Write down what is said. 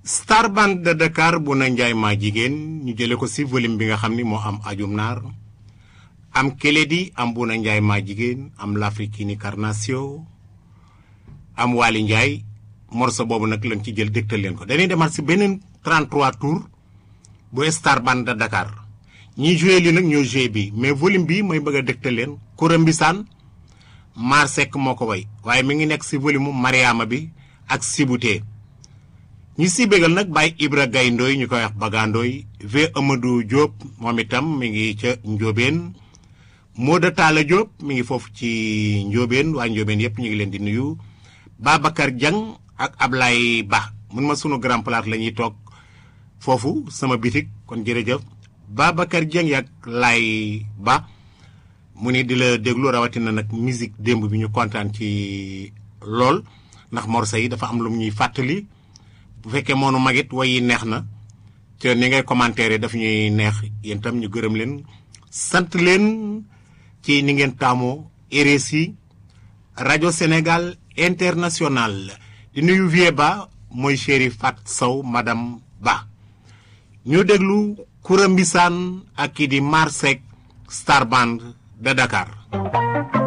Star Band de Dakar bu na njaay maa jigéen ñu jële ko ci volume bi nga xam ni moo am ajum naar am Keledi am bu na njaay maa jigéen am l'Africaine Carnation am Waly Ndiaye morceau boobu nag lañ ci jël dégtal leen ko dañuy demaat ci beneen 33 tours bu Star Band de Dakar ñiy joué li nag ñoo joué bi mais volume bi mooy bëgg a dégtal leen Koura Mbisaan Mar Seck moo ko way waaye mi ngi nekk ci volume mu Mariama bi ak Sibutee ñi si bégal nag Baye Ibra Gaye Ndoy ñu koy wax Bagandooy V Amadou Diop moom itam mi ngi ca Njóobeen Mooda Talla Diop mi ngi foofu ci Njóobeen waa Njóobeen yépp ñu ngi leen di nuyu Babacar Diang ak Ablaye Ba mun ma sunu grand place la ñuy toog foofu sama bitik kon jërëjëf Babacar Dieng ak Lay Ba mu ni di la déglu rawatina nag musique démb bi ñu kontaan ci lool ndax morceau yi dafa am lu ñuy fàttali bu fekkee moonu magit way yi neex na te ni ngay commentaire daf ñuy neex yéen tam ñu gërëm leen sant leen ci ni ngeen taamoo RSI rajo Sénégal international di nuyu vie ba mooy chéri Fat Sow madame Ba ñu déglu Koura Mbisaan ak kii di Marsek Star Band de Dakar